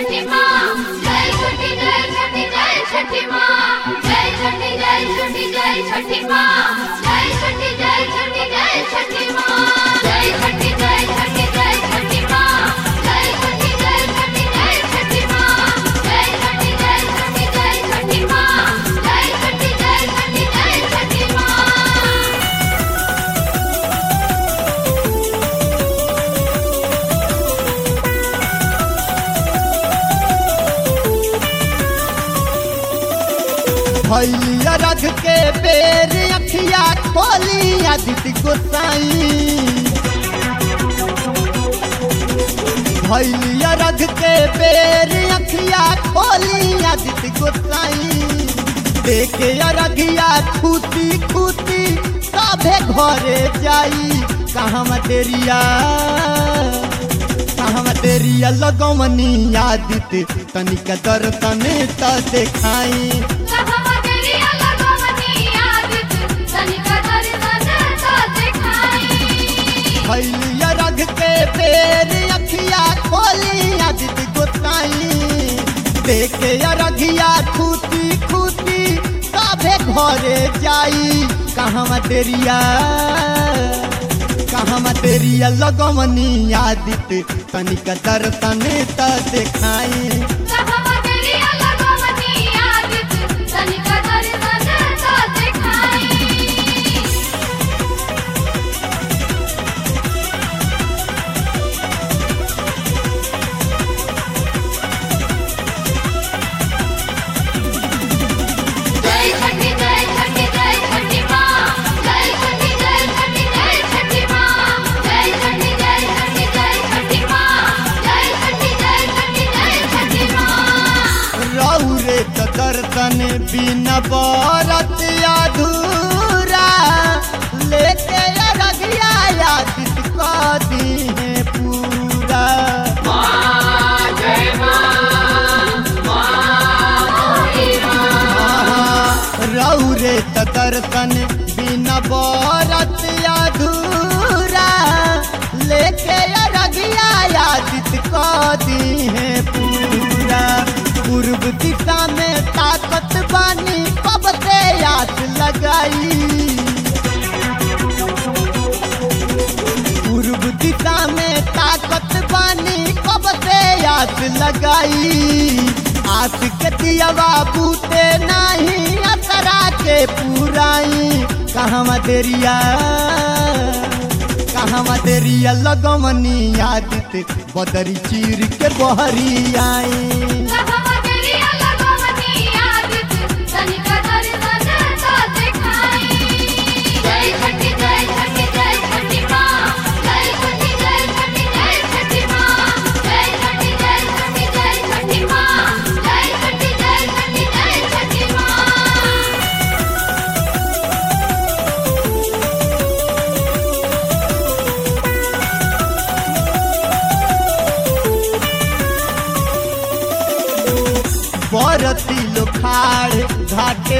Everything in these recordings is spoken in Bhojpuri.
छठी माँ जय छठी जय छठी जय छठी माँ जय छठी जय छठी जय छठी माँ जय छठी जय छठी जय छठी माँ जय छठी जय छठी जय छठी माँ जय छठी जय छठी जय छठी माँ जय छठी जय छठी जय छठी माँ जय छठी जय छठी जय छठी माँ भैलिया रख के बेर अखिया खोली आदित्य गोसाई भैलिया रख के बेर अखिया खोली आदित्य गोसाई देखे अरघिया खुशी खुशी सभे घरे जाई कहाँ तेरिया कहाँ तेरिया लगमनी आदित्य तनिक दर्शन त देखाई कहमगरिया लगमनी आदित तनिका दर्शन तो दिखाई भैलिया रख के बेर अखिया खोली आदित्य गोसाई देखे अरघिया खुशी खुशी सभे घरे जाई कहाँ तेरिया कहाँ तेरिया लगमनी आदित्य तनिक दर्शन त देखाई कहमगरिया लगमनी आदित तनिका दर्शन तो दिखाई जय छठी जय छठी जय छठी माँ जय छठी जय छठी जय छठी माँ जय छठी जय छठी जय छठी माँ जय छठी जय छठी जय छठी माँ रौरे त दर्शन बिना बरत अधूरा लेके अरगिया आदित कदी है पूरा आहा, रौरे त दर्शन बिना बरत अधूरा लेके अरगिया आदित कदी है पूरा पूर्व दिशा में ताकत बानी कब से याद लगाई पूर्व दिशा में ताकत बानी कब से याद लगाई आस के दियावा बूते नहीं असरा के पुराई कहाँ देरिया कहाँ देरिया लगमनी आदित बदरी चीर के बहरी आई कहमगरिया लगमनी आदित तनिका दर्शन तो दिखाई जय छठी जय छठी जय छठी माँ जय छठी जय छठी जय छठी माँ जय छठी जय छठी जय छठी माँ जय छठी जय छठी जय छठी माँ बरती लोखाड़ घाटे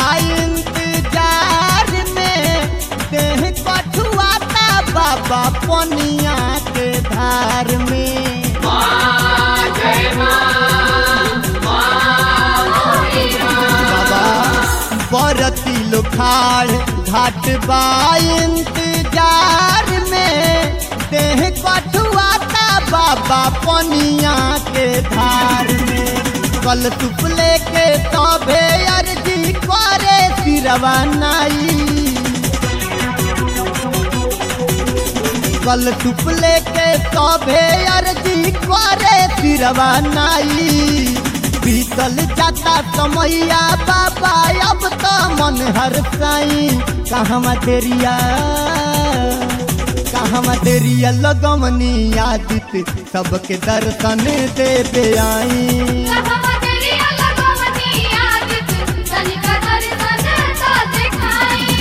इंतजार में देह कठुआता बाबा पनिया के धार में बाबा बरती लोखाड़ घाट इंतजार में देह कठुआता बाबा पनिया के धार में कल तुप लेके तबे अर्जी करे सिरवा नाई कल टुप लेके तबे अर्जी करे सिरवा नाई बीतल जाता समैया बाबा अब तो मन हर साई कहाँ तेरिया कहाँ तेरिया लगमनी आदित सबके दर्शन दे दे आई कहमगरिया लगमनी आदित तनिका दर्शन तो दिखाई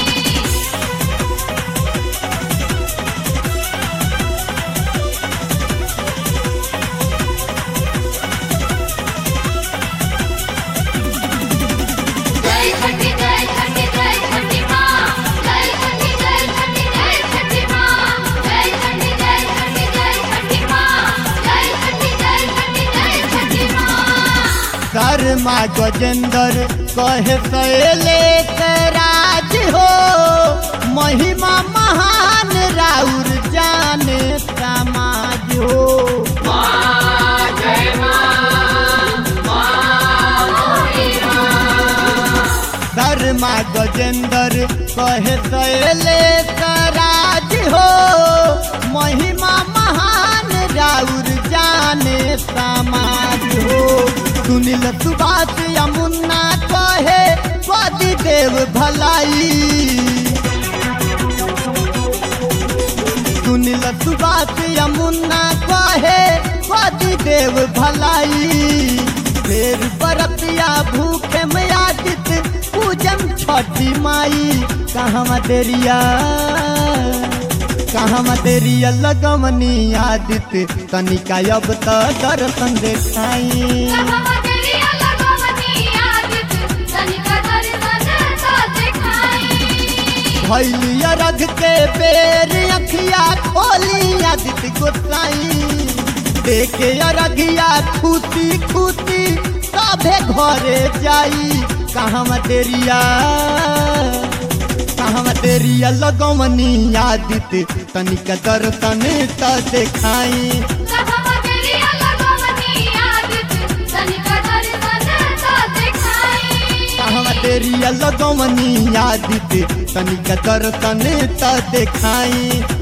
जय छठी जय छठी जय छठी माँ जय छठी जय छठी जय छठी माँ जय छठी जय छठी जय छठी माँ जय छठी जय छठी जय शर्मा गजेंद्र कहे सैले राज हो महिमा महान राउर जाने समाज हो शर्मा गजेंद्र कहे सैले राज हो महिमा महान राउर जाने समाज हो सुनील सुभाष यमुना कहे पति देव भलाई सुनील सुभाष यमुना कहे पति देव भलाई फेर बरतिया भूखे में आदित पूजन छठी माई कहाँ देरिया कहाँ देरिया लगमनी आदित तनिका अब त दर्शन देखाई कहवरिया लगवनी आदित तनिका दर्शन तो दिखाई भैलिया रख के बेर अखिया खोली आदित गोसाई देखे अरघिया खुशी खुशी सभे घरे जाई कहाँ तेरिया कहाँ तेरिया लगमनी आदित तनिक दर्शन त देखाई कहवरिया लगवनी आदित तनिका दर्शन तो दिखाई कहाँ तेरिया लगमनी आदित तनिक दर्शन त देखाई